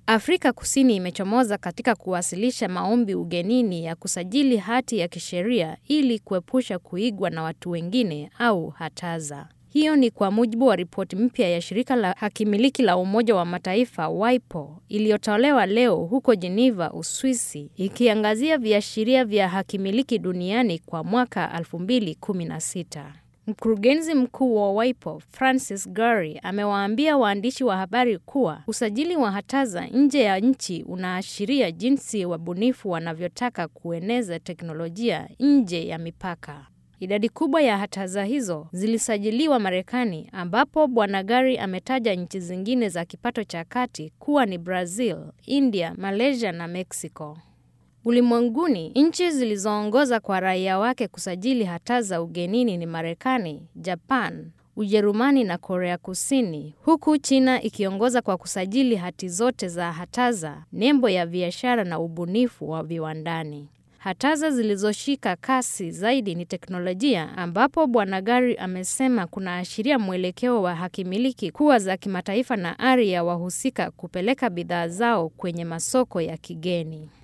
Afrika Kusini imechomoza katika kuwasilisha maombi ugenini ya kusajili hati ya kisheria ili kuepusha kuigwa na watu wengine au hataza. Hiyo ni kwa mujibu wa ripoti mpya ya shirika la hakimiliki la Umoja wa Mataifa WIPO iliyotolewa leo huko Geneva, Uswisi, ikiangazia viashiria vya hakimiliki duniani kwa mwaka 2016. Mkurugenzi mkuu wa WIPO Francis Gurry amewaambia waandishi wa habari kuwa usajili wa hataza nje ya nchi unaashiria jinsi wabunifu wanavyotaka kueneza teknolojia nje ya mipaka. Idadi kubwa ya hataza hizo zilisajiliwa Marekani, ambapo Bwana Gari ametaja nchi zingine za kipato cha kati kuwa ni Brazil, India, Malaysia na Mexico. Ulimwenguni, nchi zilizoongoza kwa raia wake kusajili hataza ugenini ni Marekani, Japan, Ujerumani na Korea Kusini, huku China ikiongoza kwa kusajili hati zote za hataza, nembo ya biashara na ubunifu wa viwandani. Hataza zilizoshika kasi zaidi ni teknolojia, ambapo Bwana Gari amesema kunaashiria mwelekeo wa hakimiliki kuwa za kimataifa na ari ya wahusika kupeleka bidhaa zao kwenye masoko ya kigeni.